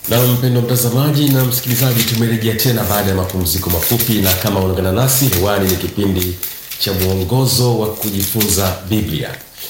Na mpendo mtazamaji na msikilizaji, tumerejea tena baada ya mapumziko mafupi, na kama unaungana nasi hewani, ni kipindi cha mwongozo wa kujifunza Biblia.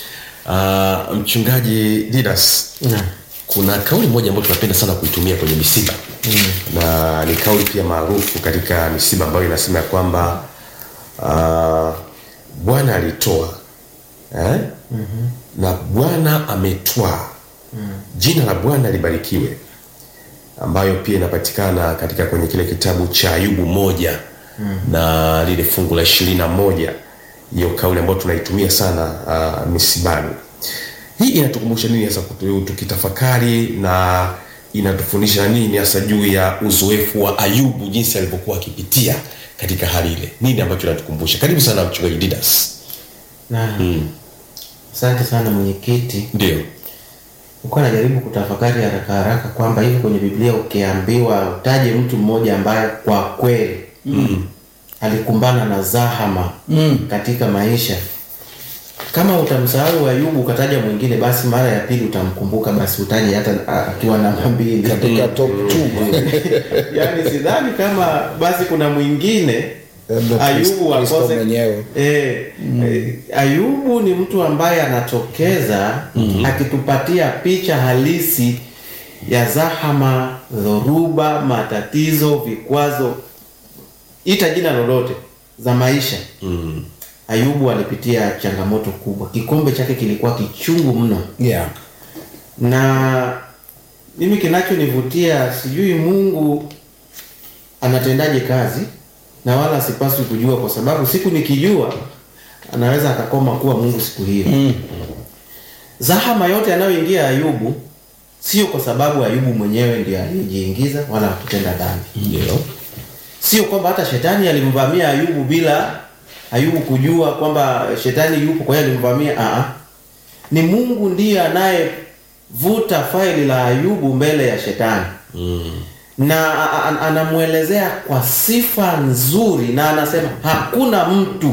Uh, mchungaji Didas, Naam. kuna kauli moja ambayo tunapenda sana kuitumia kwenye misiba na ni kauli pia maarufu katika misiba ambayo inasema ya kwamba uh, Bwana alitoa eh? na Bwana ametwaa jina la Bwana libarikiwe, ambayo pia inapatikana katika kwenye kile kitabu cha Ayubu moja na lile fungu la ishirini na moja hiyo kauli ambayo tunaitumia sana uh, misibani. Hii inatukumbusha nini hasa kutu- tukitafakari na inatufundisha nini hasa juu ya uzoefu wa Ayubu, jinsi alivyokuwa akipitia katika hali ile? Nini ambacho inatukumbusha? Karibu sana mchungaji Didas. na asante sana mwenyekiti. Ndio. Nilikuwa najaribu kutafakari haraka haraka kwamba hivi kwenye Biblia ukiambiwa utaje mtu mmoja ambaye kwa kweli alikumbana na zahama katika maisha, kama utamsahau Ayubu ukataja mwingine, basi mara ya pili utamkumbuka, basi utaje hata a- akiwa namba mbili katika top 2 yaani sidhani kama basi kuna mwingine Labda Ayubu Kristo akose mwenyewe. eh, eh, Ayubu ni mtu ambaye anatokeza akitupatia picha halisi ya zahama, dhoruba, matatizo, vikwazo, ita jina lolote za maisha. Mm. Ayubu alipitia changamoto kubwa, kikombe chake kilikuwa kichungu mno yeah. na mimi kinachonivutia sijui Mungu anatendaje kazi na wala sipaswi kujua, kwa sababu siku nikijua anaweza akakoma kuwa Mungu siku hiyo. Zahama yote anayoingia Ayubu sio kwa sababu Ayubu mwenyewe ndiye aliyejiingiza wala hakutenda dhambi. Ndio. Sio kwamba hata shetani alimvamia Ayubu bila Ayubu kujua kwamba shetani yupo, kwa hiyo alimvamia. Aa, ni Mungu ndiye anayevuta faili la Ayubu mbele ya shetani Mm. na a- a- anamwelezea kwa sifa nzuri, na anasema hakuna mtu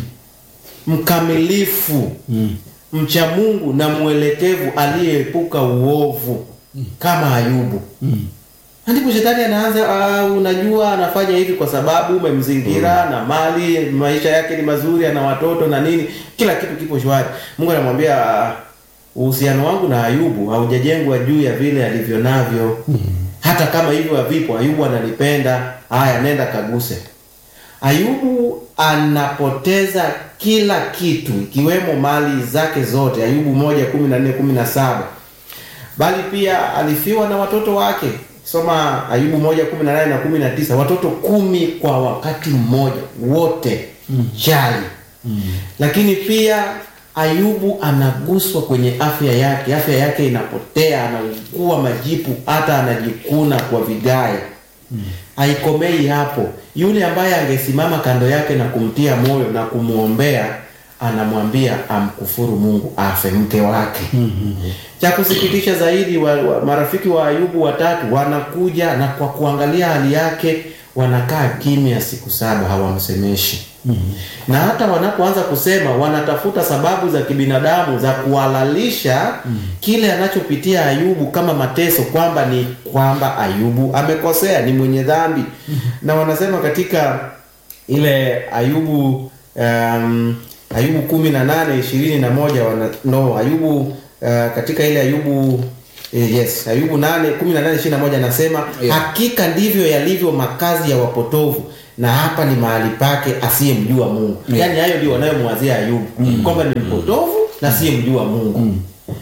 mkamilifu mcha Mungu na mwelekevu aliyeepuka uovu kama Ayubu. Na ndipo shetani anaanza ah, unajua anafanya hivi kwa sababu umemzingira na mali, maisha yake ni mazuri, ana watoto na nini, kila kitu kipo shwari. Mungu anamwambia ah, uhusiano wangu na Ayubu haujajengwa juu ya vile alivyo navyo. Hata kama hivyo havipo, Ayubu analipenda. Haya, nenda kaguse. Ayubu anapoteza kila kitu ikiwemo mali zake zote. Ayubu moja kumi na nne kumi na saba bali pia alifiwa na watoto wake. Soma Ayubu moja kumi na nane na kumi na tisa watoto kumi kwa wakati mmoja, wote chali. Lakini pia Ayubu anaguswa kwenye afya yake, afya yake inapotea, anaugua majipu, hata anajikuna kwa vigae. Haikomei hapo. Yule ambaye angesimama kando yake na kumtia moyo na kumwombea, anamwambia amkufuru Mungu, afe mke wake. Cha kusikitisha zaidi, wa, wa, marafiki wa Ayubu watatu wanakuja na kwa kuangalia hali yake wanakaa kimya siku saba, hawamsemeshi na hata wanapoanza kusema wanatafuta sababu za kibinadamu za kuhalalisha kile anachopitia Ayubu kama mateso, kwamba ni kwamba Ayubu amekosea, ni mwenye dhambi na wanasema katika ile Ayubu um, Ayubu kumi na nane ishirini na moja wana, no Ayubu uh, katika ile Ayubu eh, yes Ayubu nane kumi na nane ishirini na moja anasema Yeah. hakika ndivyo yalivyo makazi ya wapotovu na hapa ni mahali pake asiyemjua Mungu. Yeah. Yaani hayo ndio wanayomwazia Ayubu kwamba ni mpotovu na asiyemjua Mungu.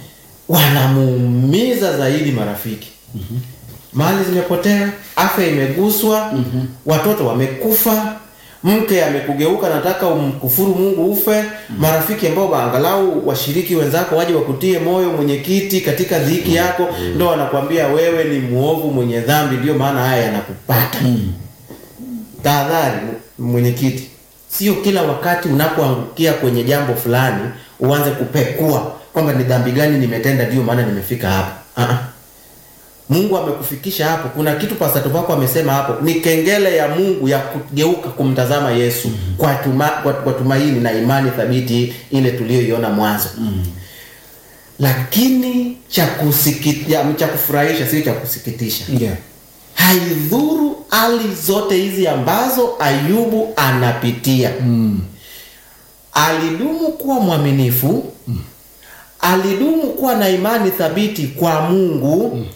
Wanamuumiza zaidi marafiki. Mali zimepotea, afya imeguswa, watoto wamekufa, mke amekugeuka, nataka umkufuru Mungu ufe. Marafiki ambao angalau washiriki wenzako waje wakutie moyo, mwenyekiti, katika dhiki yako, ndo wanakwambia wewe ni muovu, mwenye dhambi, ndio maana haya yanakupata. Tahadhari mwenyekiti, sio kila wakati unapoangukia kwenye jambo fulani uanze kupekua kwamba ni dhambi gani nimetenda ndio maana nimefika hapa. Ah-ah. Mungu amekufikisha hapo. Kuna kitu pastor wako amesema hapo, ni kengele ya Mungu ya kugeuka kumtazama Yesu kwa, tuma, kwa, kwa tumaini na imani thabiti ile tuliyoiona mwanzo. lakini cha kusiki- ya- cha kufurahisha sio cha kusikitisha Yeah. haidhuru hali zote hizi ambazo ayubu anapitia mm. alidumu kuwa mwaminifu mm. alidumu kuwa na imani thabiti kwa mungu mm.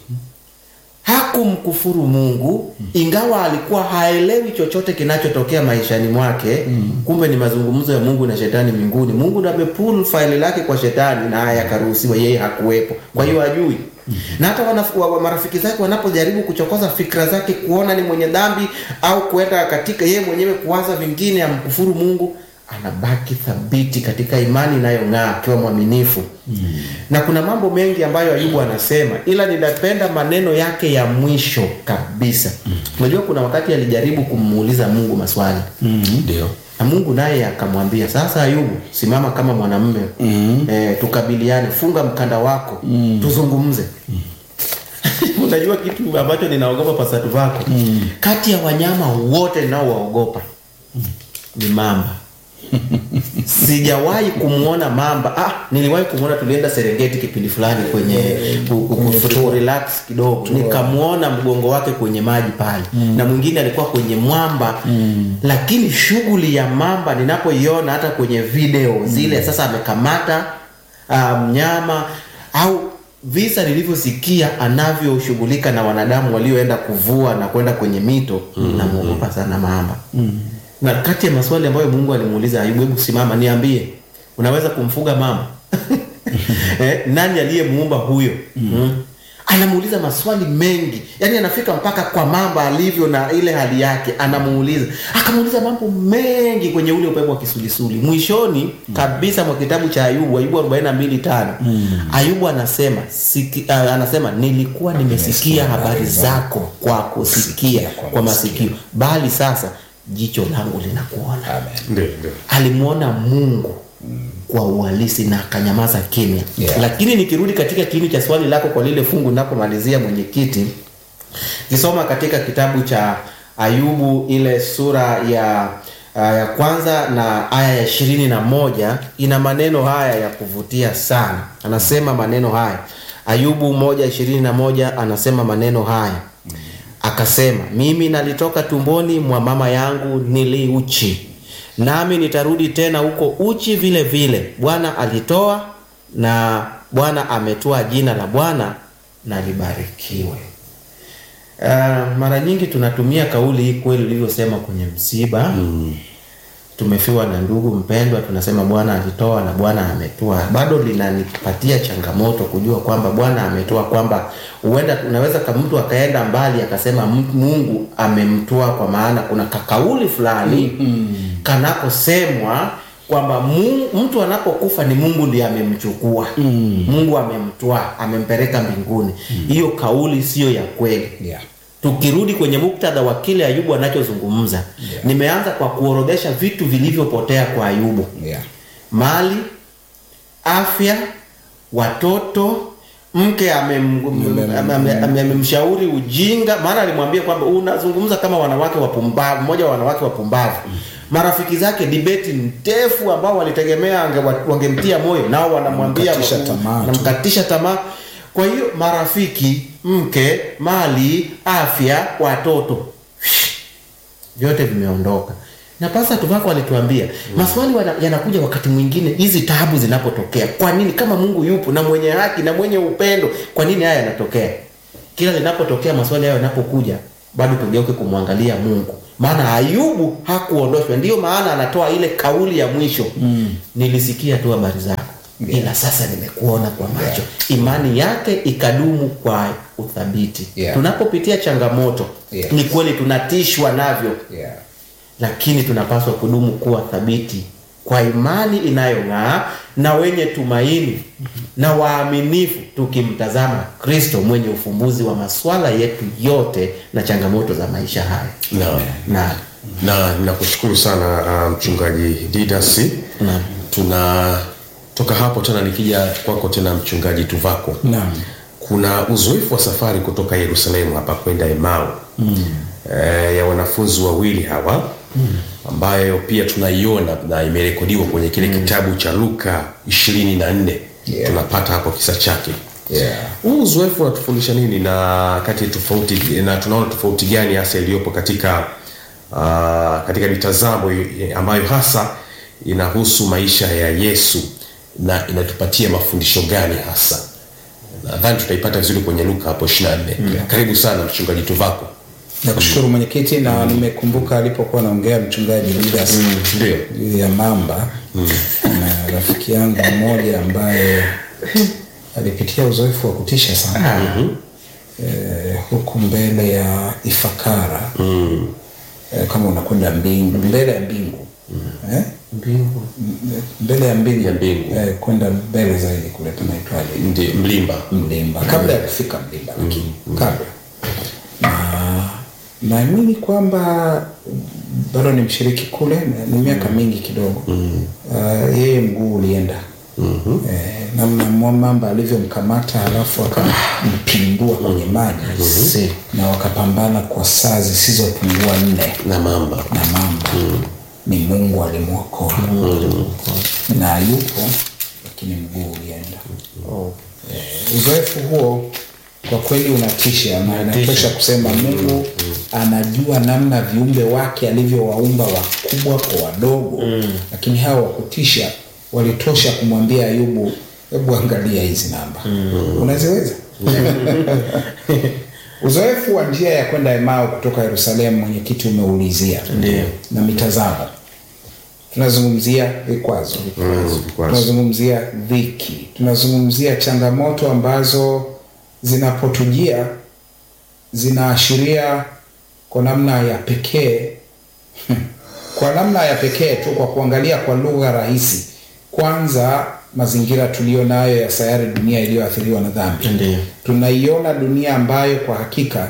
hakumkufuru mungu mm. ingawa alikuwa haelewi chochote kinachotokea maishani mwake mm. kumbe ni mazungumzo ya mungu na shetani mbinguni mungu ndo amepul faili lake kwa shetani na haya akaruhusiwa yeye hakuwepo kwa hiyo hajui na hata wanaf- wa- wa- marafiki zake wanapojaribu kuchokoza fikra zake kuona ni mwenye dhambi au kuenda katika yeye mwenyewe kuwaza vingine amkufuru mungu anabaki thabiti katika imani inayong'aa akiwa mwaminifu mm. na kuna mambo mengi ambayo ayubu anasema ila ninapenda maneno yake ya mwisho kabisa unajua kuna wakati alijaribu kumuuliza mungu maswali ndio na mungu naye akamwambia sasa ayubu simama kama mwanamume mm-hmm. e, tukabiliane funga mkanda wako mm. tuzungumze unajua kitu ambacho ninaogopa pasatu vako mm. kati ya wanyama wote ninaowaogopa mm. ni mamba sijawahi kumwona mamba ah, niliwahi kumwona tulienda serengeti kipindi fulani kwenye ku- ku- ku- ku- relax kidogo nikamwona mgongo wake kwenye maji pale mm. na mwingine alikuwa kwenye mwamba mm. lakini shughuli ya mamba ninapoiona hata kwenye video zile sasa amekamata ah, mnyama au visa nilivyosikia anavyoshughulika na wanadamu walioenda kuvua na kwenda kwenye mito mm. namwogopa sana mamba mm. na kati ya maswali ambayo mungu alimuuliza ayubu hebu simama niambie unaweza kumfuga mama eh, nani aliyemuumba huyo mm. anamuuliza maswali mengi yaani anafika mpaka kwa mamba alivyo na ile hali yake anamuuliza akamuuliza mambo mengi kwenye ule upepo wa kisulisuli mwishoni kabisa mwa kitabu cha ayubu ayubu 42 tano ayubu anasema siki, uh, anasema nilikuwa nimesikia habari zako kwa kusikia kwa masikio bali sasa jicho langu linakuona ndio ndio alimwona mungu kwa uhalisi na akanyamaza kimya Yeah. lakini nikirudi katika kiini cha swali lako kwa lile fungu napomalizia mwenyekiti kisoma katika kitabu cha ayubu ile sura ya uh, ya kwanza na aya ya ishirini na moja ina maneno haya ya kuvutia sana anasema maneno haya ayubu moja ishirini na moja anasema maneno haya akasema mimi nalitoka tumboni mwa mama yangu niliuchi nami nitarudi tena huko uchi vile vile bwana alitoa na bwana ametoa jina la bwana na libarikiwe uh, mara nyingi tunatumia kauli hii kweli ulivyosema kwenye msiba mm. tumefiwa na ndugu mpendwa tunasema bwana alitoa na bwana ametoa bado linanipatia changamoto kujua kwamba bwana ametoa kwamba huenda unaweza ka mtu akaenda mbali akasema "M- mungu amemtoa kwa maana kuna kakauli fulani mm. kanakosemwa kwamba mu- mtu anapokufa ni mungu ndiye amemchukua mm. mungu amemtwaa amempeleka mbinguni hiyo mm. kauli siyo ya kweli Yeah. tukirudi kwenye muktadha wa kile ayubu anachozungumza Yeah. nimeanza kwa kuorodhesha vitu vilivyopotea kwa ayubu Yeah. mali afya watoto mke amem- Ame- ame- ame- ame- amemshauri ujinga maana alimwambia kwamba unazungumza kama wanawake wapumbavu mmoja wa wanawake wapumbavu marafiki zake dibeti ndefu ambao walitegemea ange- wangemtia moyo nao wanamwambia Wanamkatisha tamaa tu. wanamkatisha tamaa kwa hiyo marafiki mke mali afya watoto vyote vimeondoka na pasa tuvako alituambia maswali wana- yanakuja wakati mwingine hizi taabu zinapotokea kwa nini kama mungu yupo na mwenye haki na mwenye upendo kwa nini haya yanatokea kila linapotokea maswali hayo yanapokuja bado tugeuke kumwangalia mungu maana ayubu hakuondoshwa ndiyo maana anatoa ile kauli ya mwisho mm. nilisikia tu habari zako Yeah. ila sasa nimekuona kwa macho imani yake ikadumu kwa uthabiti Yeah. tunapopitia changamoto Yes. ni kweli tunatishwa navyo Yeah. lakini tunapaswa kudumu kuwa thabiti kwa imani inayong'aa na wenye tumaini na waaminifu tukimtazama kristo mwenye ufumbuzi wa maswala yetu yote na changamoto za maisha haya na na na nakushukuru sana uh, mchungaji didas Naam. tunatoka hapo tena nikija kwako tena mchungaji tuvako Naam. kuna uzoefu wa safari kutoka yerusalemu hapa kwenda emau mm. e, ya wanafunzi wawili hawa mm. ambayo pia tunaiona na imerekodiwa kwenye kile mm. kitabu cha luka ishirini na nne Yeah. tunapata hapo kisa chake Yeah. huu uzoefu unatufundisha nini na kati tofauti na tunaona tofauti gani hasa iliyopo katika uh, katika mitazamo i- ambayo hasa inahusu maisha ya yesu na inatupatia mafundisho gani hasa nadhani tutaipata vizuri kwenye luka hapo 24 karibu sana mchungaji tuvako nakushukuru mwenyekiti na nimekumbuka alipokuwa naongea mchungaji Judas ndio juu ya mamba na rafiki yangu mmoja ambaye alipitia uzoefu wa kutisha sana eh, huku mbele ya ifakara eh, kama unakwenda mbingu mbele ya mbingu eh? mbingu M- mbele ya mbingu, Ya mbingu. Eh, kwenda mbele zaidi kule tunaitwaje ndio mlimba mlimba kabla ya kufika mlimba lakini kabla na naamini kwamba bado ni mshiriki kule na ni miaka mingi kidogo uh, yeye mguu ulienda eh, namna mwa- mamba alivyomkamata alafu akampindua kwenye maji na wakapambana kwa saa zisizopungua nne na mamba na mamba ni mungu alimwokoa na yupo lakini mguu ulienda oh. Eh, uzoefu huo kwa kweli unatisha na inatosha kusema mungu anajua namna viumbe wake alivyowaumba wakubwa kwa wadogo lakini hawa wakutisha walitosha kumwambia ayubu hebu angalia hizi namba unaziweza uzoefu wa njia ya kwenda emao kutoka yerusalemu mwenyekiti umeulizia Ndiyo. na mitazamo tunazungumzia vikwazo vikwazo. tunazungumzia dhiki tunazungumzia changamoto ambazo zinapotujia zinaashiria kwa namna ya pekee kwa namna ya pekee tu kwa kuangalia kwa lugha rahisi kwanza mazingira tuliyo nayo ya sayari dunia iliyoathiriwa na dhambi Ndiyo. tunaiona dunia ambayo kwa hakika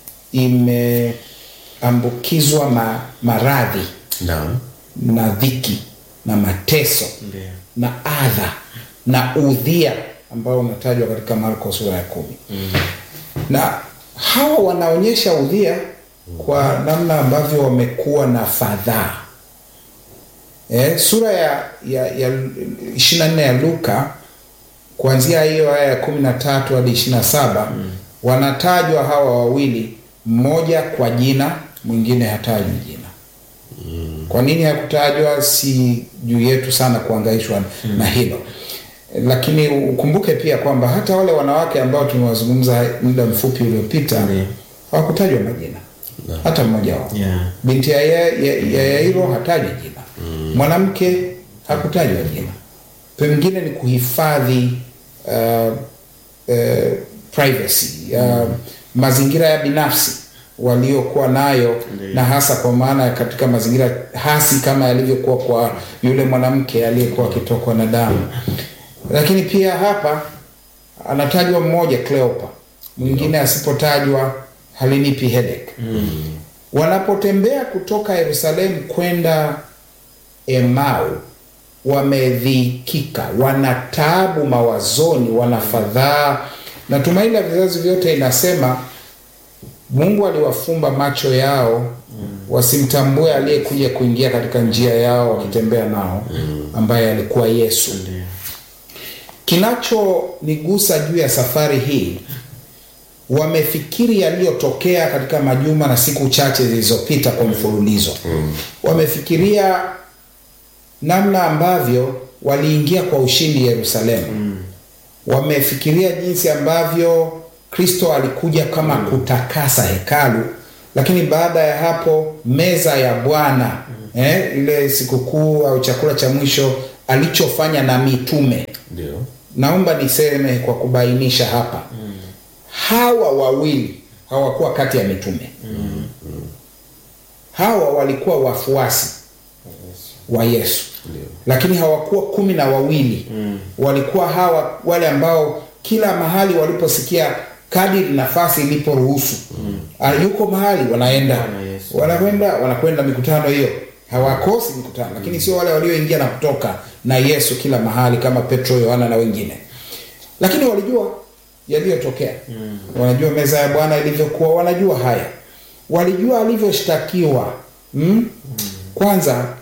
imeambukizwa ma, maradhi naam na dhiki na mateso Ndiyo. na adha na udhia ambao unatajwa katika marko sura ya kumi mm. na hawa wanaonyesha udhia kwa namna ambavyo wamekuwa na fadhaa eh, sura ya ya, ya 24 ya luka kuanzia hiyo aya ya kumi na tatu hadi ishiri na saba wanatajwa hawa wawili mmoja kwa jina mwingine hatajwi jina kwa nini hakutajwa si juu yetu sana kuangaishwa mm. na hilo lakini ukumbuke pia kwamba hata wale wanawake ambao tumewazungumza muda mfupi uliopita Ndiyo. hawakutajwa majina hata mmoja wao Yeah. binti ya ya- ya- ya yairo hatajwa jina mwanamke hakutajwa jina pengine ni kuhifadhi uh, uh, privacy uh, mazingira ya binafsi waliokuwa nayo Ndiyo. na hasa kwa maana katika mazingira hasi kama yalivyokuwa kwa yule mwanamke aliyekuwa akitokwa na damu lakini pia hapa anatajwa mmoja cleopa mwingine asipotajwa halinipi headache wanapotembea kutoka yerusalemu kwenda emau wamedhikika wana taabu mawazoni wana fadhaa na tumaini la vizazi vyote inasema mungu aliwafumba macho yao wasimtambue aliyekuja kuingia katika njia yao wakitembea nao ambaye alikuwa yesu kinachonigusa juu ya safari hii wamefikiri yaliyotokea katika majuma na siku chache zilizopita kwa mfululizo mm. wamefikiria namna ambavyo waliingia kwa ushindi yerusalemu mm. wamefikiria jinsi ambavyo kristo alikuja kama mm. kutakasa hekalu lakini baada ya hapo meza ya bwana mm. eh, ile sikukuu au chakula cha mwisho alichofanya na mitume ndio naomba niseme kwa kubainisha hapa mm. hawa wawili hawakuwa kati ya mitume mm. hawa walikuwa wafuasi wa yesu Ndio. lakini hawakuwa kumi na wawili mm. walikuwa hawa wale ambao kila mahali waliposikia kadiri nafasi iliporuhusu mm. yuko mahali wanaenda Bwana Yesu. wanakwenda wanakwenda mikutano hiyo hawakosi mikutano lakini sio wale walioingia na kutoka na yesu kila mahali kama petro yohana na wengine lakini walijua yaliyotokea mm. wanajua meza ya bwana ilivyokuwa wanajua haya walijua alivyoshtakiwa mm? kwanza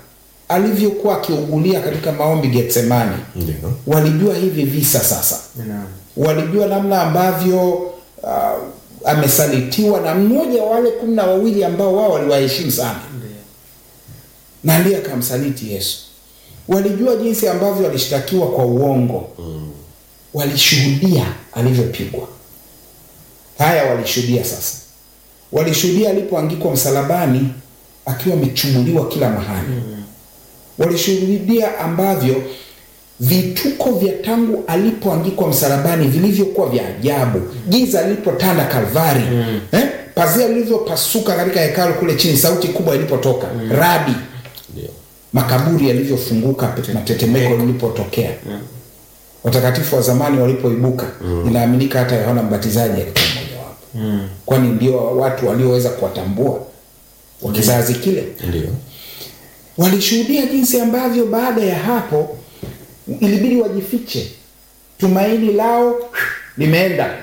alivyokuwa akiugulia katika maombi Getsemani, Ndio. walijua hivi visa sasa Naam. walijua namna ambavyo uh, amesalitiwa na mmoja wa wale kumi na wawili ambao wao waliwaheshimu sana na ndiye akamsaliti Yesu. Walijua jinsi ambavyo alishtakiwa kwa uongo walishuhudia alivyopigwa. Haya walishuhudia sasa, walishuhudia alipoangikwa msalabani akiwa amechumuliwa kila mahali walishuhudia ambavyo vituko vya tangu alipoangikwa msalabani vilivyokuwa vya ajabu, giza lilipotanda Kalvari, eh? pazia lilivyopasuka katika hekalu kule chini, sauti kubwa ilipotoka rabi, Ndio. makaburi yalivyofunguka na tetemeko lilipotokea, watakatifu wa zamani walipoibuka. Inaaminika hata Yohana Mbatizaji alikuwa mmojawapo, kwani ndio watu walioweza kuwatambua wa kizazi kile Ndio. walishuhudia jinsi ambavyo baada ya hapo ilibidi wajifiche, tumaini lao limeenda.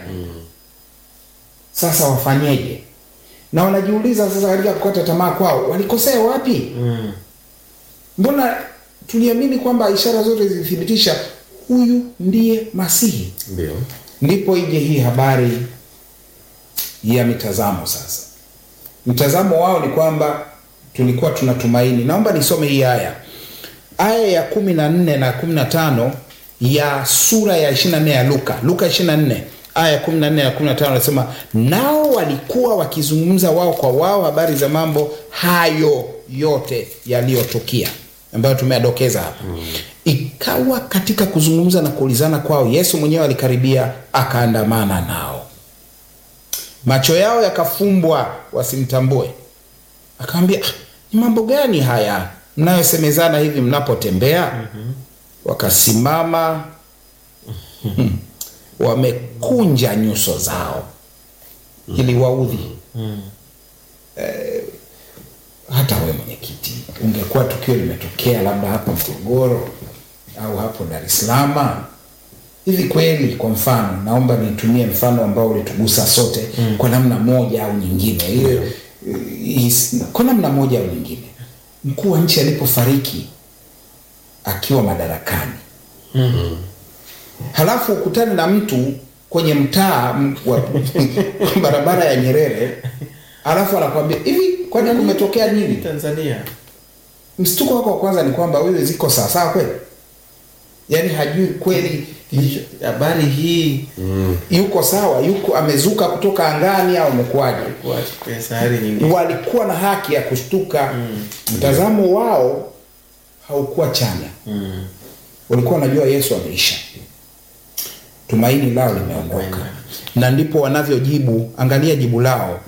Sasa wafanyeje? Na wanajiuliza sasa, katika kukata tamaa kwao walikosea wapi? Mbona tuliamini kwamba ishara zote zilithibitisha huyu ndiye Masihi? Ndio. Ndipo ije hii habari ya mitazamo sasa. Mtazamo wao ni kwamba tulikuwa tunatumaini. Naomba nisome hii aya, aya ya kumi na nne na kumi na tano ya sura ya 24 ya Luka, Luka 24 aya ya 14 na 15 anasema, nao walikuwa wakizungumza wao kwa wao habari za mambo hayo yote yaliyotukia ambayo tumeadokeza hapa. Ikawa katika kuzungumza na kuulizana kwao, Yesu mwenyewe alikaribia akaandamana nao, macho yao yakafumbwa wasimtambue. Akamwambia, "Ah, ni mambo gani haya mnayosemezana hivi mnapotembea? Wakasimama hmm, wamekunja nyuso zao ili waudhi. Eh, hata we mwenyekiti, ungekuwa tukio limetokea labda hapa Morogoro au hapo Dar es Salaam hivi kweli, kwa mfano, naomba nitumie mfano ambao ulitugusa sote kwa namna moja au nyingine, hiyo is- kwa namna moja au nyingine, mkuu wa nchi alipofariki akiwa madarakani halafu ukutane na mtu kwenye mtaa m- wa barabara ya Nyerere, halafu anakwambia hivi, kwani kumetokea nini? Tanzania. Mshtuko wako wa kwanza ni kwamba wewe ziko sawa sawa kweli, yaani hajui kweli Hicho- Habari hii yuko sawa, yuko amezuka kutoka angani au amekuwaje? kwa kwa sayari nyingine. Walikuwa na haki ya kushtuka. Mtazamo wao haukuwa chanya, walikuwa wanajua Yesu ameisha, tumaini lao limeondoka, na ndipo wanavyojibu. Angalia jibu lao,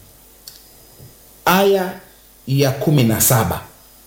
aya ya kumi na saba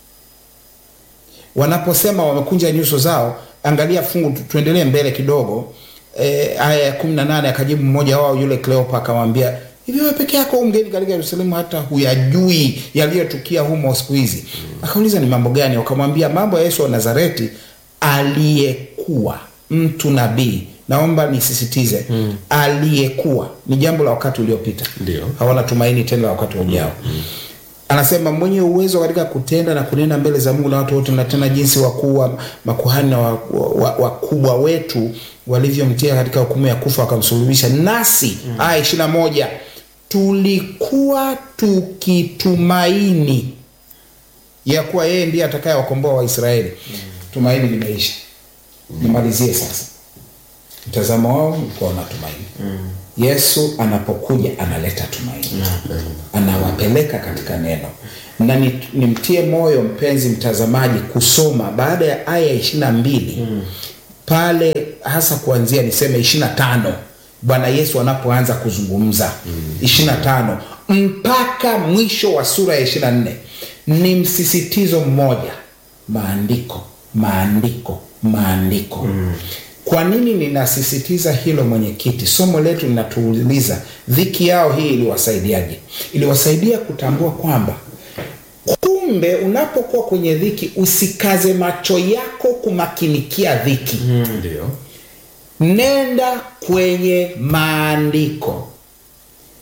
wanaposema wamekunja nyuso zao. Angalia fungu, tu- tuendelee mbele kidogo. E, aya ya kumi na nane akajibu mmoja wao yule Kleopa akamwambia, hivi wewe peke yako u mgeni katika Yerusalemu, hata huyajui yaliyotukia humo siku hizi? Akauliza, ni mambo gani? Wakamwambia, mambo ya Yesu wa Nazareti aliyekuwa mtu nabii. Naomba nisisitize, aliyekuwa ni jambo la wakati uliopita, Ndio. hawana tumaini tena la wakati ujao. Anasema mwenye uwezo katika kutenda na kunena mbele za Mungu na watu wote, na tena jinsi wakuu wa makuhani na wakubwa wa, wa, wakubwa wetu walivyomtia katika hukumu ya kufa wakamsulubisha. Nasi aya ishirini na moja tulikuwa tukitumaini ya kuwa yeye ndiye atakayewakomboa Waisraeli. Tumaini limeisha. Nimalizie sasa. Mtazamo wao ulikuwa na tumaini. Yesu anapokuja analeta tumaini, anawapeleka katika neno. Na ni- nimtie moyo mpenzi mtazamaji kusoma baada ya aya ya ishirini na mbili pale hasa kuanzia niseme ishirini na tano Bwana Yesu anapoanza kuzungumza ishirini na tano mpaka mwisho wa sura ya ishirini na nne ni msisitizo mmoja, maandiko, maandiko, maandiko. Kwa nini ninasisitiza hilo mwenyekiti? Somo letu linatuuliza dhiki yao hii iliwasaidiaje? Iliwasaidia kutambua kwamba kumbe unapokuwa kwenye dhiki usikaze macho yako kumakinikia dhiki Ndio. nenda kwenye maandiko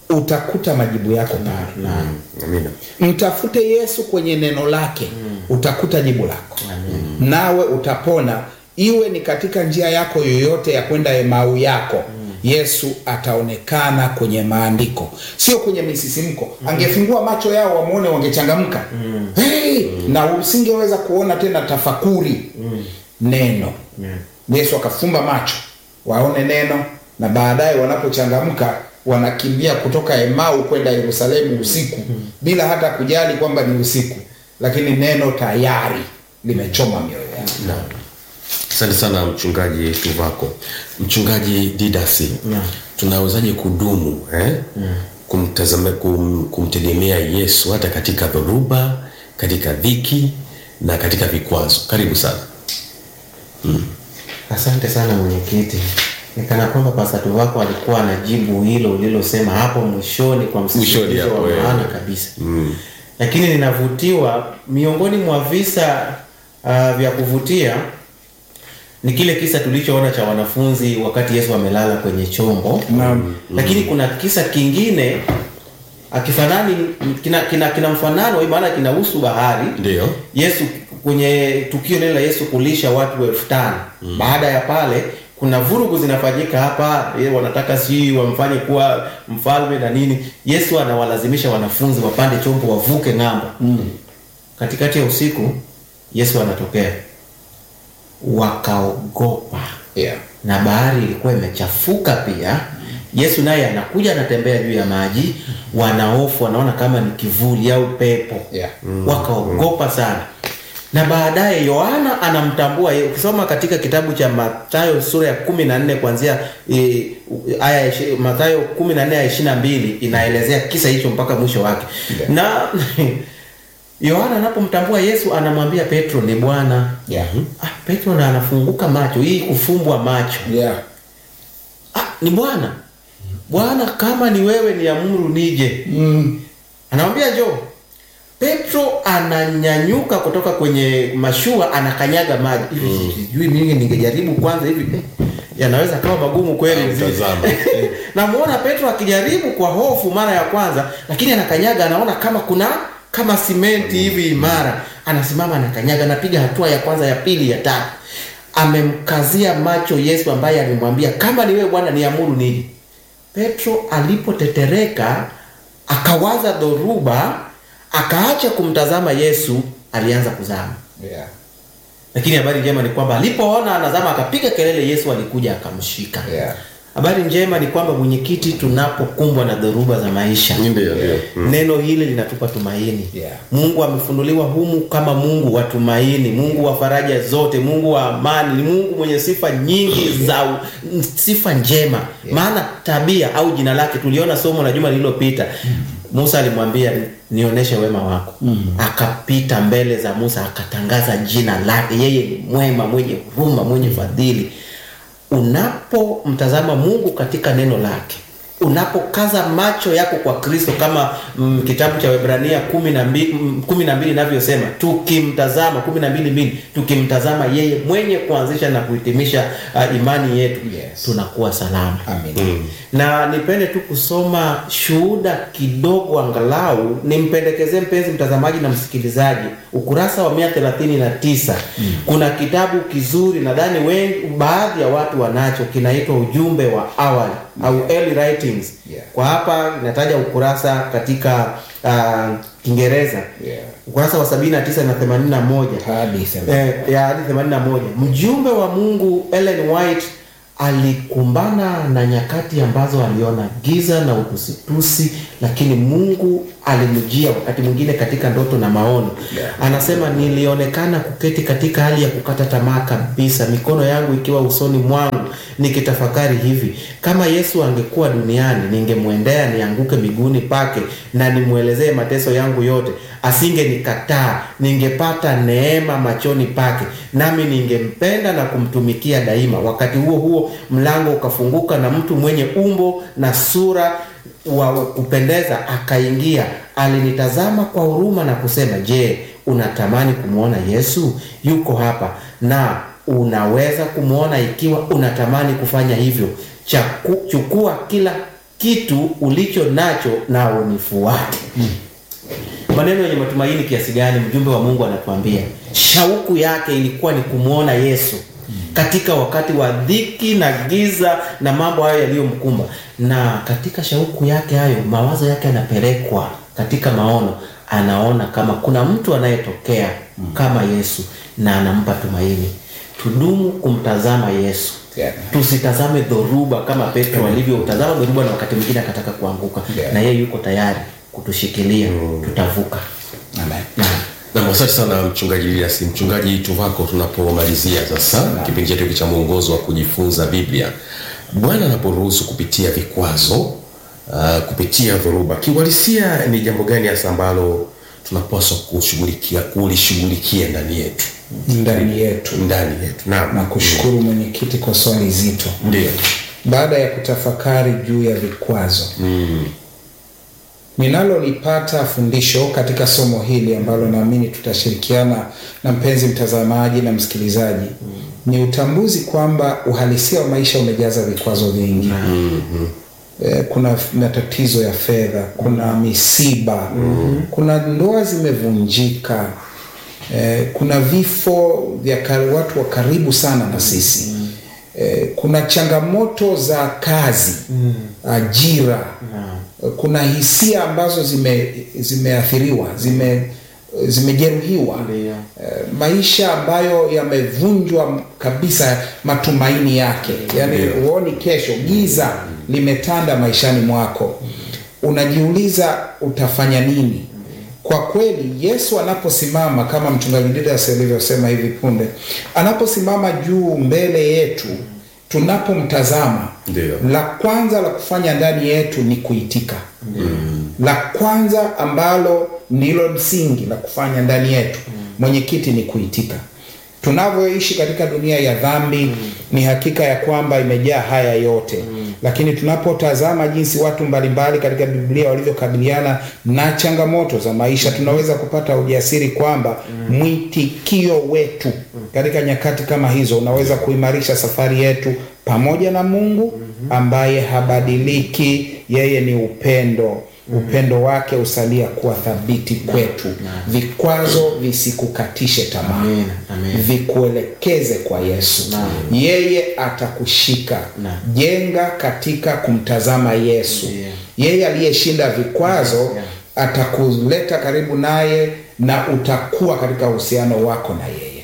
utakuta majibu yako pale Amina. mtafute yesu kwenye neno lake utakuta jibu lako nawe utapona iwe ni katika njia yako yoyote ya kwenda emau yako yesu ataonekana kwenye maandiko sio kwenye misisimko angefungua macho yao wamwone wangechangamka hey! na usingeweza kuona tena tafakuri neno yesu akafumba macho waone neno na baadaye wanapochangamka wanakimbia kutoka emau kwenda yerusalemu usiku bila hata kujali kwamba ni usiku lakini neno tayari limechoma mioyo yao Naam. Asante sana mchungaji Tuvako. Mchungaji Didasi, tunawezaje kudumu eh? kumtazama kum, kumtegemea Yesu hata katika dhoruba, katika dhiki na katika vikwazo? Karibu sana. Asante sana mwenyekiti. Nikana kwamba pasatu wako alikuwa anajibu hilo ulilosema hapo mwishoni kwa Mwishoni msisitizo hapo, wa eh. maana kabisa mm. Lakini ninavutiwa miongoni mwa visa uh, vya kuvutia ni kile kisa tulichoona cha wanafunzi wakati Yesu amelala kwenye chombo Naam. lakini kuna kisa kingine akifanani kina, kina, kina mfanano maana kinahusu bahari Ndio. Yesu kwenye tukio lile la Yesu kulisha watu elfu tano mm. baada ya pale kuna vurugu zinafanyika hapa eh, wanataka si wamfanye kuwa mfalme na nini Yesu anawalazimisha wanafunzi wapande chombo wavuke ng'ambo mm. katikati ya usiku Yesu anatokea wakaogopa yeah. na bahari ilikuwa imechafuka pia yesu naye anakuja anatembea juu ya maji wanaofu wanaona kama ni kivuli au pepo Yeah. wakaogopa sana na baadaye yohana anamtambua ye- ukisoma katika kitabu cha matayo sura ya kumi na nne kuanzia e, aya ya ishi- matayo kumi na nne ya ishiri na mbili inaelezea kisa hicho mpaka mwisho wake Yeah. na yohana anapomtambua yesu anamwambia petro ni bwana Yeah. ah, petro na anafunguka macho hii kufumbwa macho Yeah. ah, ni bwana bwana kama ni wewe ni amuru nije Mm. anamwambia njoo petro ananyanyuka kutoka kwenye mashua anakanyaga maji hivi sijui mimi ningejaribu kwanza hivi eh, yanaweza kawa magumu kweli Tazama. namuona petro akijaribu kwa hofu mara ya kwanza lakini anakanyaga anaona kama kuna kama simenti hivi imara anasimama anakanyaga anapiga hatua ya kwanza ya pili ya tatu amemkazia macho yesu ambaye alimwambia kama ni wewe bwana niamuru nije petro alipotetereka akawaza dhoruba akaacha kumtazama yesu alianza kuzama Yeah. lakini habari njema ni kwamba alipoona anazama akapiga kelele yesu alikuja akamshika Yeah. habari njema ni kwamba mwenyekiti tunapokumbwa na dhoruba za maisha Ndio, ndio. neno hili linatupa tumaini Yeah. mungu amefunuliwa humu kama mungu wa tumaini mungu wa faraja zote mungu wa amani ni mungu mwenye sifa nyingi za u- sifa njema maana tabia au jina lake tuliona somo la juma lililopita musa alimwambia nionyeshe wema wako akapita mbele za musa akatangaza jina lake yeye ni mwema mwenye huruma mwenye fadhili unapomtazama mungu katika neno lake unapokaza macho yako kwa kristo kama mm, kitabu cha webrania kumi na mbili mm, kumi na mbili inavyosema tukimtazama kumi na mbili mbili tukimtazama yeye mwenye kuanzisha na kuhitimisha uh, imani yetu Yes. tunakuwa salama Amen. na nipende tu kusoma shuhuda kidogo angalau nimpendekezee mpenzi mtazamaji na msikilizaji ukurasa wa mia thelathini na tisa kuna kitabu kizuri nadhani wengi baadhi ya watu wanacho kinaitwa ujumbe wa awali au early writings Yeah. kwa hapa inataja ukurasa katika uh, kiingereza Yeah. ukurasa wa 79 na 81 Hadi thelathini. eh, ya hadi 81 mjumbe wa mungu ellen white alikumbana na nyakati ambazo aliona giza na utusitusi lakini mungu alimjia wakati mwingine katika ndoto na maono Yeah. anasema nilionekana kuketi katika hali ya kukata tamaa kabisa mikono yangu ikiwa usoni mwangu nikitafakari hivi kama yesu angekuwa duniani ningemwendea nianguke miguuni pake na nimwelezee mateso yangu yote asingenikataa ningepata neema machoni pake nami ningempenda na kumtumikia daima wakati huo huo mlango ukafunguka na mtu mwenye umbo na sura wa wa kupendeza akaingia alinitazama kwa huruma na kusema je unatamani kumwona yesu yuko hapa na unaweza kumwona ikiwa unatamani kufanya hivyo Chaku, chukua kila kitu ulicho nacho na unifuate maneno yenye matumaini kiasi gani mjumbe wa mungu anatuambia shauku yake ilikuwa ni kumwona yesu katika wakati wa dhiki na giza na mambo hayo yaliyomkumba na katika shauku yake hayo mawazo yake yanapelekwa katika maono anaona kama kuna mtu anayetokea kama yesu na anampa tumaini tudumu kumtazama yesu Yeah. tusitazame dhoruba kama petro alivyotazama dhoruba na wakati mwingine akataka kuanguka Yeah. na yeye yuko tayari kutushikilia tutavuka Amen. na asante sana mchungaji Lias, mchungaji Tuvako, tunapomalizia sasa kipindi chetu hiki cha mwongozo wa kujifunza Biblia, Bwana anaporuhusu kupitia vikwazo uh, kupitia dhoruba, kiuhalisia ni jambo gani hasa ambalo tunapaswa kushughulikia kulishughulikia ndani yetu ndani yetu ndani yetu? Naam, na kushukuru mwenyekiti kwa swali zito ndio baada ya kutafakari juu ya vikwazo mm. ninalolipata fundisho katika somo hili ambalo naamini tutashirikiana na mpenzi mtazamaji na msikilizaji mm. ni utambuzi kwamba uhalisia wa maisha umejaza vikwazo vingi mm-hmm. Eh, kuna matatizo ya fedha kuna misiba mm-hmm. kuna ndoa zimevunjika eh, kuna vifo vya kar- watu wa karibu sana na sisi mm-hmm. eh, kuna changamoto za kazi mm-hmm. ajira mm-hmm. kuna hisia ambazo zime zimeathiriwa zime zimejeruhiwa Ndio. eh, maisha ambayo yamevunjwa kabisa matumaini yake yaani huoni kesho giza limetanda maishani mwako unajiuliza utafanya nini kwa kweli yesu anaposimama kama mchungaji didas alivyosema hivi punde anaposimama juu mbele yetu tunapomtazama Ndio. la kwanza la kufanya ndani yetu ni kuitika mm. la kwanza ambalo ndilo msingi la kufanya ndani yetu mm. mwenyekiti ni kuitika tunavyoishi katika dunia ya dhambi mm. ni hakika ya kwamba imejaa haya yote mm. lakini tunapotazama jinsi watu mbalimbali katika biblia walivyokabiliana na changamoto za maisha tunaweza kupata ujasiri kwamba mm. mwitikio wetu katika nyakati kama hizo unaweza kuimarisha safari yetu pamoja na mungu ambaye habadiliki yeye ni upendo upendo wake usalia kuwa thabiti kwetu vikwazo visikukatishe tamaa Amen, amen. vikuelekeze kwa yesu Naam. yeye atakushika Naam. jenga katika kumtazama yesu Yeah. yeye aliyeshinda vikwazo Yeah. atakuleta karibu naye na utakuwa katika uhusiano wako na yeye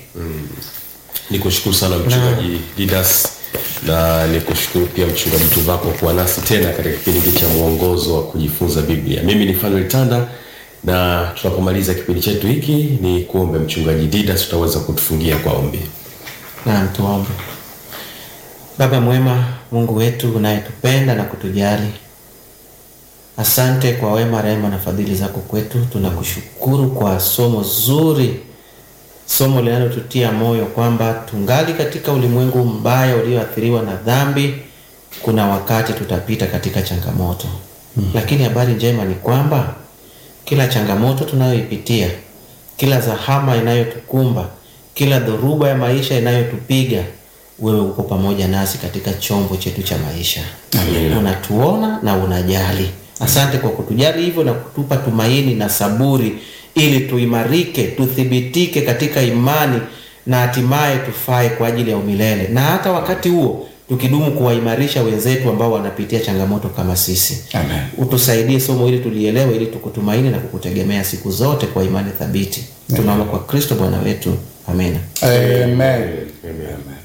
ni kushukuru sana mchungaji Didas na ni kushukuru pia mchungaji Tuvako kuwa nasi tena katika kipindi hiki cha mwongozo wa kujifunza Biblia. Mimi ni Fanuel Tanda na tunapomaliza kipindi chetu hiki ni kuombe mchungaji Didas, utaweza kutufungia kwa ombi. Naam, tuombe. Baba mwema, Mungu wetu unayetupenda na kutujali, asante kwa wema, rehema na fadhili zako kwetu. Tunakushukuru kwa somo zuri, somo linalotutia moyo kwamba tungali katika ulimwengu mbaya ulioathiriwa na dhambi. Kuna wakati tutapita katika changamoto mm. Lakini habari njema ni kwamba kila changamoto tunayoipitia, kila zahama inayotukumba, kila dhoruba ya maisha inayotupiga, wewe uko pamoja nasi katika chombo chetu cha maisha. Amina. Unatuona na unajali. Asante kwa kutujali hivyo na kutupa tumaini na saburi, ili tuimarike, tuthibitike katika imani na hatimaye tufae kwa ajili ya umilele, na hata wakati huo tukidumu kuwaimarisha wenzetu ambao wanapitia changamoto kama sisi. Amen. Utusaidie somo hili tulielewe, ili tukutumaini na kukutegemea siku zote kwa imani thabiti. Tunaomba kwa Kristo Bwana wetu, amina. Amen. Amen. Amen.